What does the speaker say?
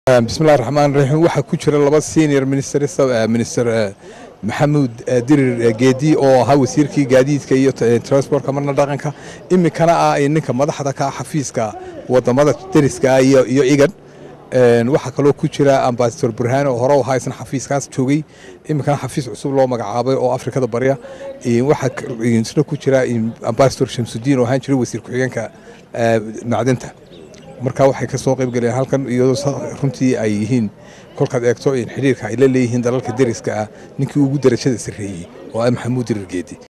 bismillahi raxmaan raxiim waxaa ku jira laba senior minister minister maxamuud dirir geedi oo ahaa wasiirkii gaadiidka iyo transportka marna dhaqanka iminkana ah ninka madaxda ka xafiiska wadamada deriska iyo iyo igan waxaa kaloo ku jira ambasador burhaan oo hore ahaa isna xafiiskaas joogay iminkana xafiis cusub loo magacaabay oo afrikada barya waxaa isna ku jira ambasador shamsudiin oo ahaan jiray wasiir ku-xigeenka macdinta marka waxay ka soo qayb galeen halkan iyadoo runtii ay yihiin kolkaad eegto xidhiirka ay la leeyihiin dalalka deriska ah ninkii ugu darajada sarreeyey oo ah maxamuud dirir geedi